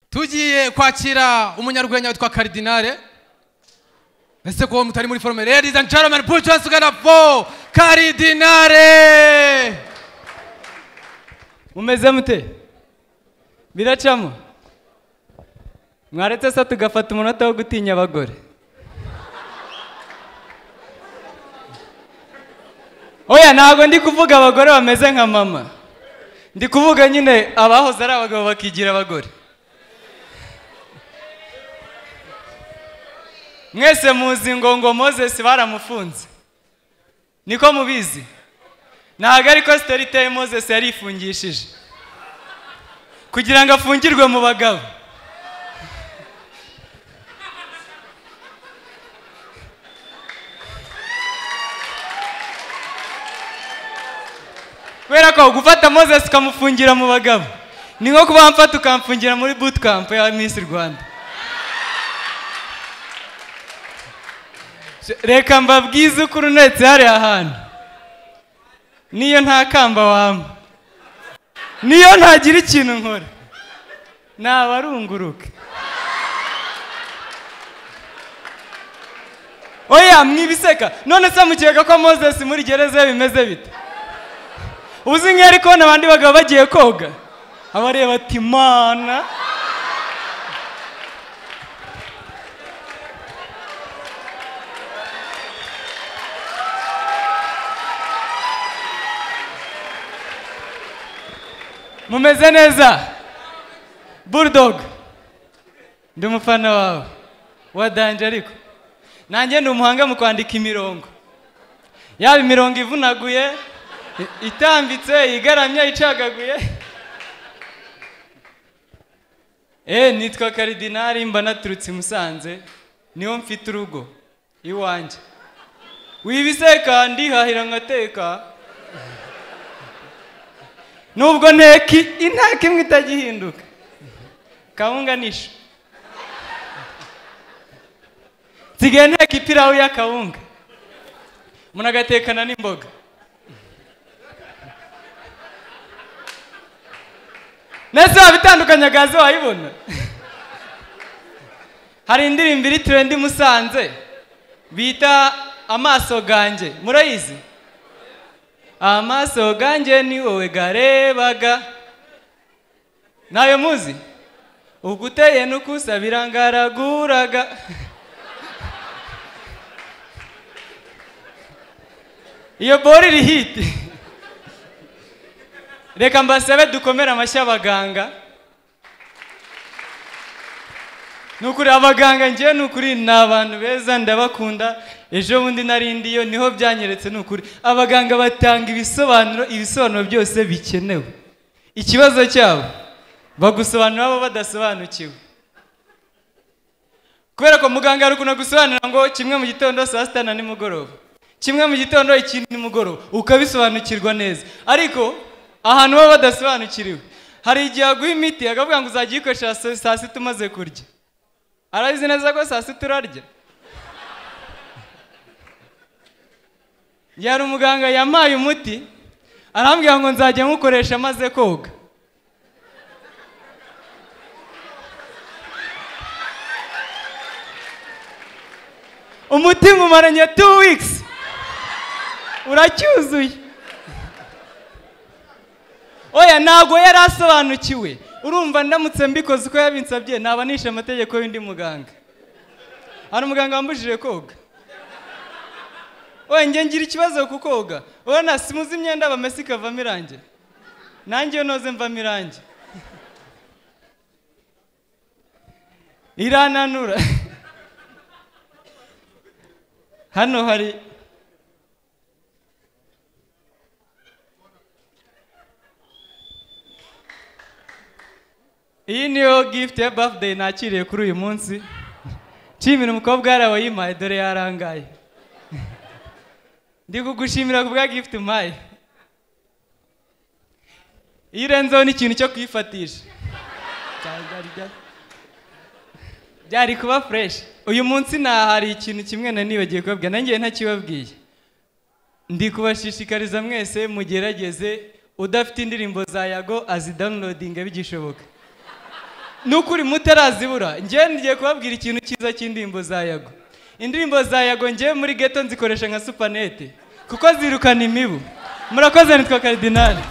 tugiye kwakira umunyarwenya witwa karidinale ese ko mutari muri forume ladies and gentlemen put your hands together for karidinale mumeze mute biracamo mwaretse se tugafata umunota wo gutinya abagore oya ntabwo ndi kuvuga abagore bameze nka mama ndi kuvuga nyine abahoze ari abagabo bakigira abagore mwese muzi ngo ngo mozesi baramufunze niko mubizi ntabwo ariko sitari iteye mozesi yarifungishije kugira ngo afungirwe mu bagabo kubera ko gufata mozesi ukamufungira mu bagabo ni nko kuba wamfata ukamfungira muri bootcamp ya miss rwanda reka mbabwize ukuri unetse hariya hantu niyo nta kamba wamba niyo ntagira ikintu nkora ntabarunguruka oya mwibiseka none se mukeka ko mozesi muri gereza ye bimeze bite uzi nk'iyo ari kubona abandi bagabo bagiye koga aba areba ati mana mumeze neza bulldog ndi umufana wawe wadanje ariko nanjye ndi umuhanga mu kwandika imirongo yaba imirongo ivunaguye i- itambitse igaramye icagaguye eee nitwa karidinari mba naturutse i musanze niho mfite urugo iwanjye wibiseka ndihahira ngateka nubwo nteka intaka imwe itagihinduka kawunganisha nsigaye nteka ipirawu y'akawunga munagatekana n'imboga nese waba itandukanye gaze wayibona hari indirimbo iri turendi musanze bita amaso ganjye murayizi amaso ganjye ni wowe garebaga ntayo muzi ubwo uteye n'ukusabira ngaraguraga iyo boro iri hiti reka mbasabe dukomere amashyi abaganga ni ukuri abaganga ngewe ni ukuri ni abantu beza ndabakunda ejo bundi narindiyo niho byanyeretse ni ukuri abaganga batanga ibisobanuro ibisobanuro byose bikenewe ikibazo cyabo bagusobanurira bo badasobanukiwe kubera ko muganga ari ukuntu agusobanurira ngo kimwe mu gitondo saa sita na nimugoroba kimwe mu gitondo ikindi nimugoroba ukabisobanukirwa neza ariko ahantu baba badasobanukiriwe hari igihe aguha imiti akavuga ngo uzajya uyikoresha saa sita umaze kurya arabizi neza ko saa sita urarya yari umuganga yampaye umuti arambwira ngo nzajya nywukoresha amaze koga umuti nkumaranye two weeks uracyuzuye oya ntabwo yari asobanukiwe urumva ndamutse mbikoze uko yabinsabye naba nishe amategeko y'undi muganga hari umuganga wambujije koga oya njye ngira ikibazo ku koga urabona simuzi imyenda bamesa ikavamo irange nanjye iyo noze mvamo irange irananura hano hari iyi niyo gifuti ya bafudeyi nakiriye kuri uyu munsi nshimira umukobwa yari wayimpaye dore yarangaye ndi kugushimira ku bwa gifuti umpaye iyo urenzeho n'ikintu cyo kuyifatisha Byari- byari- byari- byari kuba fureshi uyu munsi nta hari ikintu kimwe na nibagiye kubabwira nanjye ntakibabwiye ndi kubashishikariza mwese mugerageze udafite indirimbo za yago azidawunirodinga bigishoboka nukuri mutarazibura njyewe ngiye kubabwira ikintu cyiza cy'indirimbo za yago indirimbo za yago njyewe muri geto nzikoresha nka supanete kuko zirukana imibu murakoze nitwa karidinali